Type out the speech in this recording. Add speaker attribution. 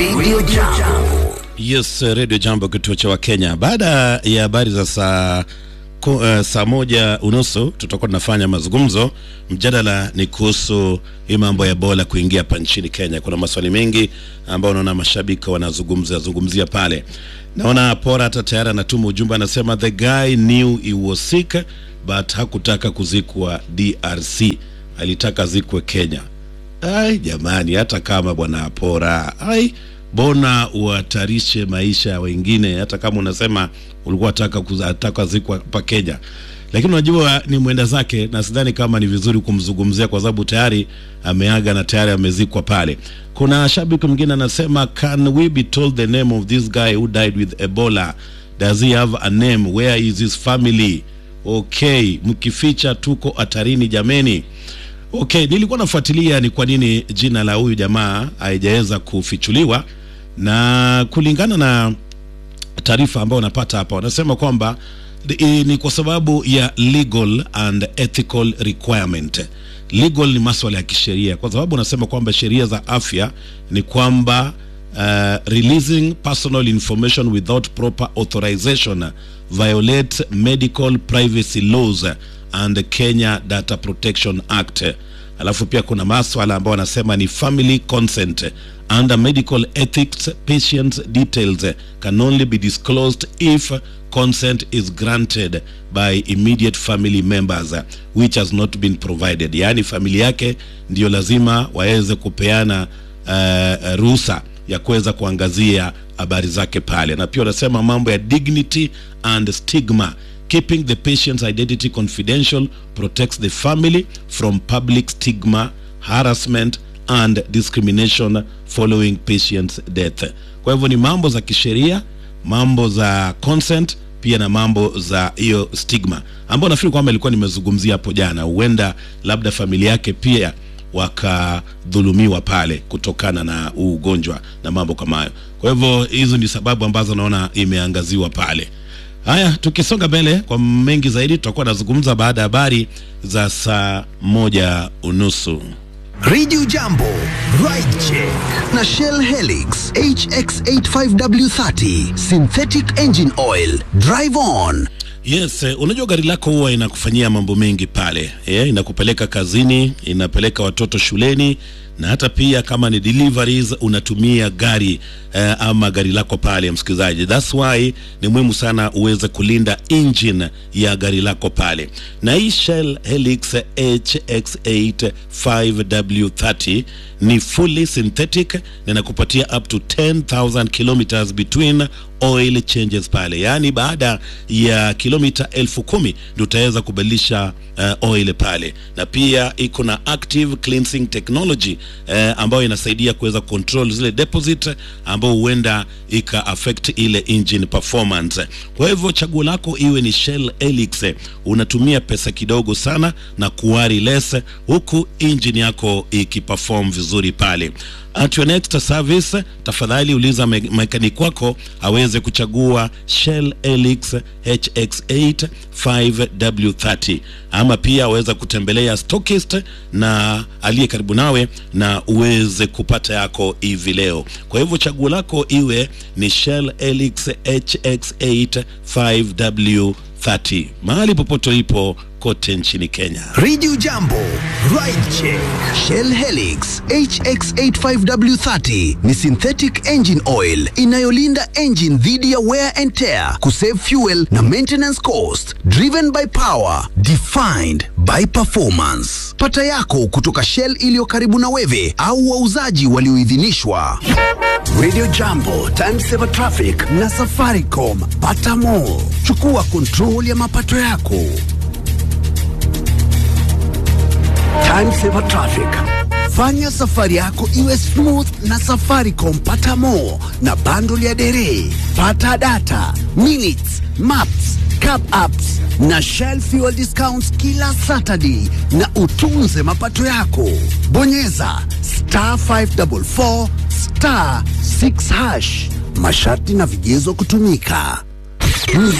Speaker 1: Radio Jambo.
Speaker 2: Yes, Radio Jambo, kituo cha Wakenya. Baada ya habari za saa ku, uh, saa moja unusu tutakuwa tunafanya mazungumzo. Mjadala ni kuhusu hii mambo ya Ebola kuingia hapa nchini Kenya. Kuna maswali mengi ambayo naona mashabiki wanazungumzia zungumzia pale. Naona Pora hata tayari anatuma ujumbe, anasema the guy knew he was sick but hakutaka kuzikwa DRC, alitaka zikwe Kenya. Ai jamani, hata kama bwana Pora, ai bona uhatarishe maisha ya wengine, hata kama unasema ulikuwa ataka kuzataka zikwa hapa Kenya, lakini unajua ni mwenda zake, na sidhani kama ni vizuri kumzungumzia kwa sababu tayari ameaga na tayari amezikwa pale. Kuna shabiki mwingine anasema, can we be told the name of this guy who died with Ebola? Does he have a name? Where is his family? Okay, mkificha tuko hatarini jameni. Okay, nilikuwa nafuatilia ni kwa nini jina la huyu jamaa haijaweza kufichuliwa, na kulingana na taarifa ambayo wanapata hapa, wanasema kwamba i- ni kwa sababu ya legal and ethical requirement. Legal ni maswala ya kisheria, kwa sababu wanasema kwamba sheria za afya ni kwamba uh, releasing personal information without proper authorization violate medical privacy laws and Kenya Data Protection Act. Alafu pia kuna maswala ambayo wanasema ni family consent under medical ethics patients details can only be disclosed if consent is granted by immediate family members which has not been provided yaani familia yake ndio lazima waweze kupeana uh, ruhusa ya kuweza kuangazia habari zake pale na pia wanasema mambo ya dignity and stigma keeping the patient's identity confidential protects the family from public stigma harassment and discrimination following patient's death kwa hivyo ni mambo za kisheria mambo za consent pia na mambo za hiyo stigma ambao nafikiri kwamba ilikuwa nimezungumzia hapo jana huenda labda familia yake pia wakadhulumiwa pale kutokana na huu ugonjwa na mambo kama hayo kwa hivyo hizo ni sababu ambazo naona imeangaziwa pale haya tukisonga mbele kwa mengi zaidi tutakuwa nazungumza baada ya habari za saa moja unusu
Speaker 1: Radio Jambo, Ride Check na Shell Helix HX85W30 Synthetic Engine Oil. Drive on.
Speaker 2: Yes, eh, unajua gari lako huwa inakufanyia mambo mengi pale eh, inakupeleka kazini, inapeleka watoto shuleni na hata pia kama ni deliveries unatumia gari eh, ama gari lako pale, msikilizaji. That's why ni muhimu sana uweze kulinda engine ya gari lako pale, na hii Shell Helix HX8 5W30 ni fully synthetic na inakupatia up to 10,000 kilometers between oil changes pale, yaani baada ya kilomita elfu kumi ndio utaweza kubadilisha uh, oil pale, na pia iko na active cleansing technology uh, ambayo inasaidia kuweza control zile deposit ambao huenda ika affect ile engine performance. Kwa hivyo chaguo lako iwe ni Shell Helix, unatumia pesa kidogo sana na kuwari less, huku engine yako ikiperform vizuri pale. At your next service, tafadhali uliza me mekanik wako aweze kuchagua Shell Helix HX8 5W30 ama pia aweza kutembelea stockist na aliye karibu nawe na uweze kupata yako hivi leo. Kwa hivyo chaguo lako iwe ni Shell Helix HX8 5W30 mahali popote ulipo kote nchini Kenya.
Speaker 1: Radio Jambo, Ride Check. Shell Helix HX85W30 ni synthetic engine oil inayolinda engine dhidi ya wear and tear, kusave fuel na maintenance cost. Driven by power, defined by performance. Pata yako kutoka Shell iliyo karibu na wewe au wauzaji walioidhinishwa. Radio Jambo, Time Saver Traffic na Safaricom. Pata more. Chukua control ya mapato yako. Time Saver Traffic. Fanya safari yako iwe smooth na Safaricom. Pata more na bundle ya dere, pata data, minutes, maps, cab apps na Shell fuel discounts kila Saturday na utunze mapato yako. Bonyeza star 544 star 6 hash. Masharti na vigezo kutumika.